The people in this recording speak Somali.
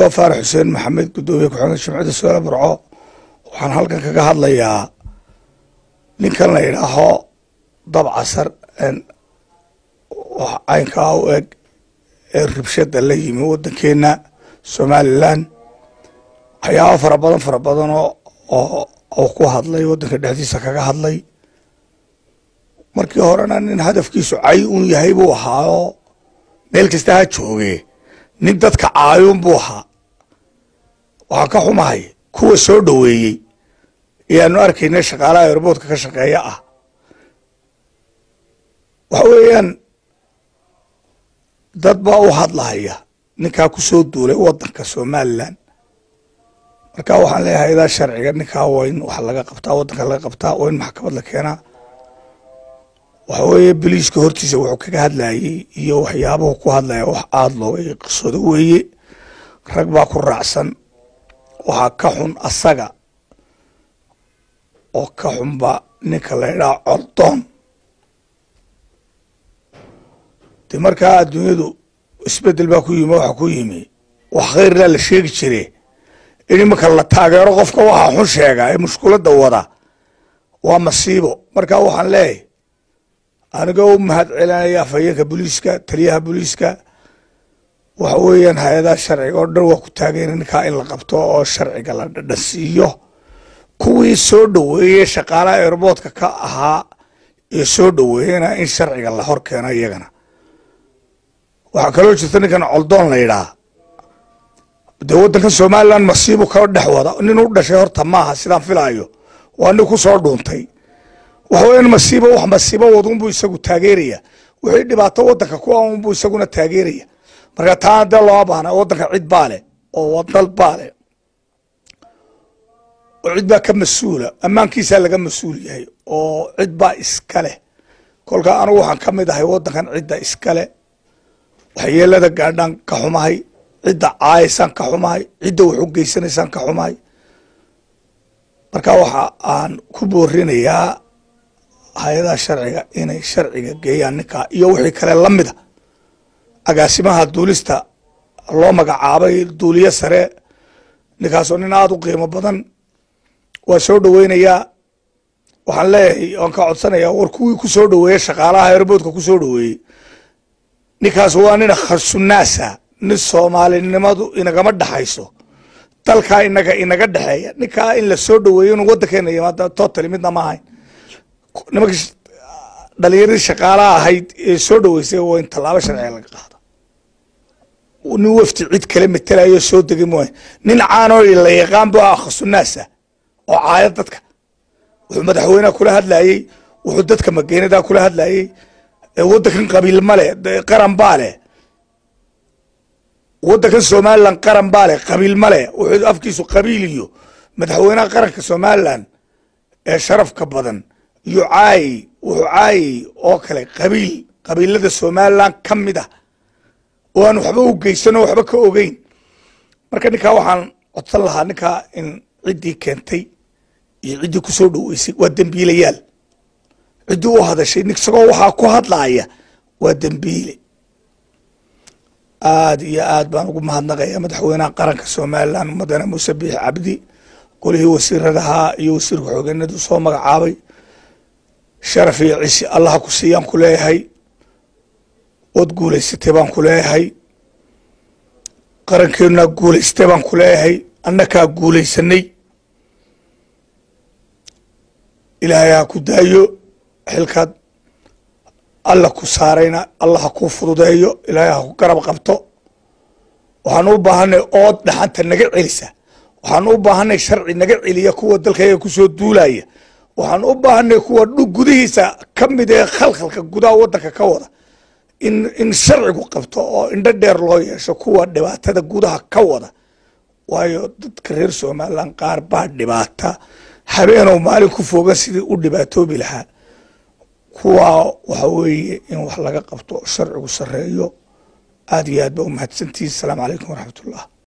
anigoo faarax xuseen maxamed guddoomiye ku-xigeenka jimciyadda sugaala burco waxaan halkan kaga hadlayaa ninkan la yidhaaho dab casar caynkaa u eg ee ribshada la yimi waddankeena somalilan waxyaaba fara badan fara badanoo oo ku hadlay waddanka dhexdiisa kaga hadlay markii horena nin hadafkiisu cay un yahay buu ahaao meel kasta ha jooge nin dadka caayun buu ahaa waxaan ka xumahay kuwa soo dhoweeyey ayaanu arkayna shaqaalaha airboodka ka shaqeeya ah waxa weeyaan dad baa u hadlahaya ninkaa ku soo duulay waddanka somalilan marka waxaan leeyahay idaa sharciga ninkaa waa in wax laga qabtaa waddanka laga qabtaa waa in maxkamad la keenaa waxa weeye biliiska hortiisa wuxuu kaga hadlayey iyo waxyaabuhu ku hadlaya wax aada looga qisoodo weeye rag baa ku raacsan waxaa ka xun asaga oo ka xunba ninka la ydhaha cordoon de markaa adduunyadu isbedel baa ku yimi waxa ku yimi wax khayrlaa la sheegi jire in imanka la taageero qofka waxaa xun sheega ee mushkuladda wada waa masiibo marka waxaan leeyahy anigoo u mahad celinaya afhayeenka booliiska taliyaha booliiska waxa weeyaan hay-adaha sharciga oo dhan waa ku taageen ninkaa in la qabto oo sharciga la dhadhansiiyo kuwii soo dhoweeyey shaqaalaha airboodka ka ahaa ee soo dhoweeyena in sharciga la hor keeno iyagana waxaa kaloo jirta ninkan coldoon la yidhaah dee waddankan somalilan masiibu ka dhex wada nin u dhashay horta maaha sidaan filaayo waa nin ku soo dhuuntay waxa weyan masiibo wax masiibo wadunbuu isagu taageeraya wixii dhibaato waddanka ku ah unbuu isaguna taageeraya marka taana dee looma baahna waddanka cid baa leh oo wadal baa leh oo cid baa ka mas-uula ammaankiisaa laga mas-uul yahay oo cid baa iska leh kolkaa anugu waxaan ka mid ahay waddankan cidda iska leh waxyeelada gaadhaan ka xumahay cidda caayaysaan ka xumahay cidda wax u geysanaysaan ka xumahay marka waxa aan ku boorinayaa hay-adaha sharciga inay sharciga geeyaan ninkaa iyo wixii kale la mida agaasimaha duulista loo magacaabay duuliye sare ninkaasoo nin aada u qiimo badan waa soo dhoweynayaa waxaan leeyahay waan ka codsanayaa war kuwii ku soo dhoweeyey shaqaalaha airboodka ku soo dhoweeyey ninkaas waa nin kharsunaasa nin soomaalinimadu inagama dhexayso dalkaa inaga inaga dhexeeya ninkaa in la soo dhoweeyo inu waddankeena yimaada totally midna ma ahayn nimanka dhalinyaradii shaqaalaha ahayd ee soo dhoweysay waa in tallaabo sharciga laga qaado nin wafti cid kale matelayo soo degay mooy nin caanoo la yaqaan bu ah khasunaasa oo caaya dadka wuxuu madaxweyneha kula hadlayey wuxuu dadka mageenadaa kula hadlayey waddankan qabiil male qaran baa leh waddankan somalilan qaran baa leh qabiil male wuxuu afkiisu qabiil iyo madaxweynaha qaranka somalilan ee sharafka badan iyo caayi wuxuu caayey oo kale qabiil qabiilada somalilan ka mid ah oo aan waxba u geysan oo waxba ka ogeyn marka ninkaa waxaan codsan lahaa ninkaa in ciddii keentay iyo ciddii ku soo dhoweysay waa dembiilayaal ciddii u hadashay isagoo waxaa ku hadlaaya waa dembiile aada iyo aad baan ugu mahadnaqaya madaxweynaha qaranka somalilan mudane muuse biix cabdi golihii wasiiradahaa iyo wasiirka xoogeenadu soo magacaabay sharaf iyo cisi allaha ku siiyaan ku leeyahay ood guulaysatay baan ku leeyahay qarankeenaa guulaystay baan ku leeyahay annakaa guulaysanay ilaahay ha ku daayo xilkaad alla ku saarayna allah ha kuu fududeeyo ilaahay ha ku garab qabto waxaan u baahanay ood dhaxanta naga celisa waxaan u baahanay sharci naga celiya kuwa dalkayga kusoo duulaya waxaan u baahanay kuwa dhug gudihiisa ka mid ee khalkhalka gudaha waddanka ka wada in in sharcigu qabto oo indho dheer loo yeesho kuwa dhibaatada gudaha ka wada waayo dadka reer somalilan qaar baa dhibaata habeenoo maalin ku fogan sidii u dhibaatoobi lahaa kuwaa waxa weeye in wax laga qabto sharcigu sareeyo aada iyo aad ba u mahadsantihin asalaamu calaykum waraxmat ullah